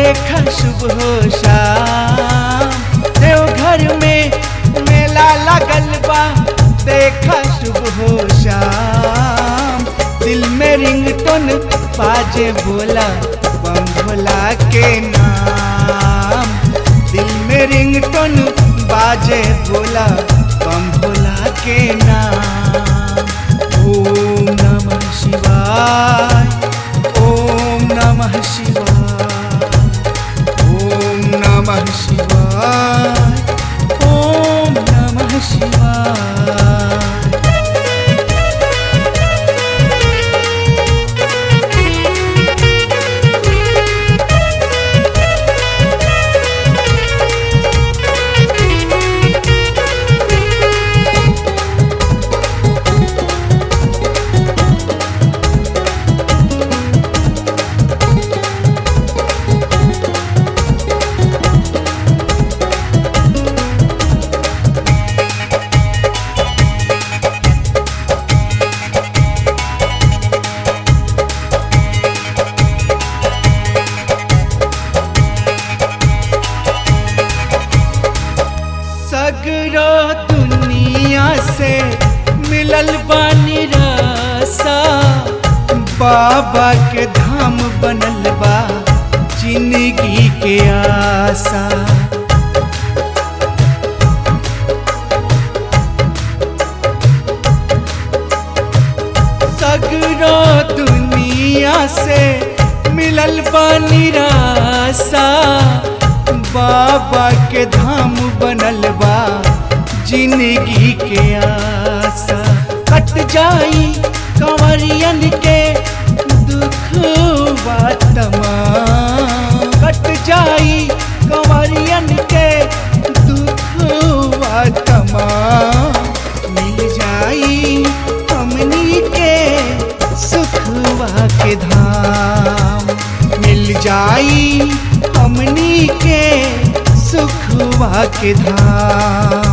देखा शुभ हो शाम देवघर में मेला लगल बा देखा शुभ हो शाम दिल में रिंगटोन बाजे बोला बम भोला के नाम दिल में रिंगटोन बाजे बोला बम भोला के नाम ओम नमः शिवाय ओम नमः शिवाय ओम नमः शिवाय ओम नमः शिवाय सगरो दुनिया से मिलल बानी रसा बाबा के धाम बनल बा जिंदगी के आशा सगरो दुनिया से मिलल बानी रासा बाबा के धाम बनल बा जिंदगी के आशा कट जाई कंवरियन के दुख तमाम कट जाई कंवरियन के दुख तमाम मिल जाई हमनी के सुखवा के धाम मिल जाई हमनी के सुखवा के धाम